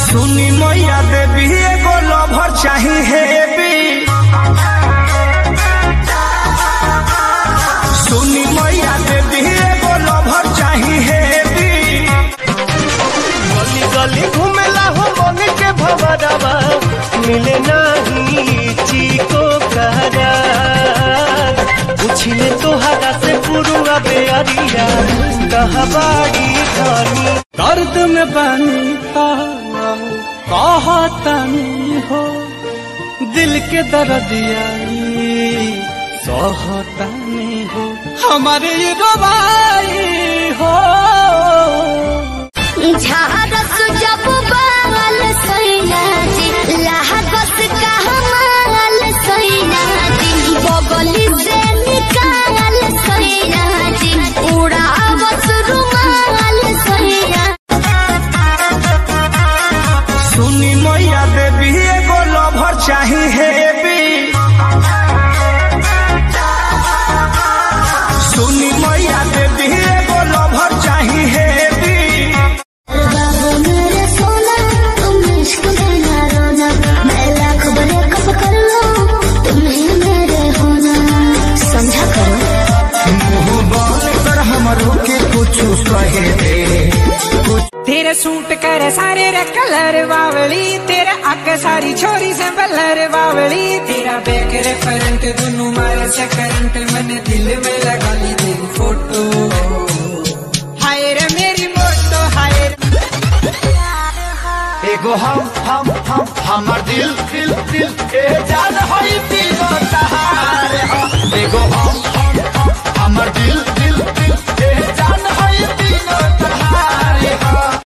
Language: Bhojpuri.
सुनी मैया देवी एगो लभर चाही हेवी सुनी मैया देवी एगो लभर चाही हेवी गली गली घूमेला हो मन के भवरवा मिले नाही चीको करार पूछिले तोहरा से पुरुआ बेअरिया कहबाड़ी धनी दर्द में बनी कहतनी हो दिल के दर्दिया सहतनी हो हमारे ये रवाई हो झारस जब बाल सैना जी लहगस का हमाल सैना जी बगली से निकाल सैना जी उड़ावस रुमाल सैना सुनी मैया देवी एगो लभर चाही हेवी सुनी मैया देवी एगो लभर चाही हेवी बाबू मेरे सोना तुम इश्क में ना रोना मैं लाख बड़े कप कर लो तुम्हें मेरे होना समझा करो मुंह बोल कर हमरो के कुछ कहे दे तेरे सूट करे सारे रे कलर बावली तेरे अग सारी छोरी से बलर बावली तेरा बैक रे करंट दोनों मारे से करंट मैंने दिल में लगा ली तेरी फोटो हाय रे मेरी मोटो हाय रे एगो हम हम हम हमर दिल दिल दिल ए जान होई तीनों तहार हो। एगो हम हम हम हमर दिल दिल दिल ए जान होई तीनों तहार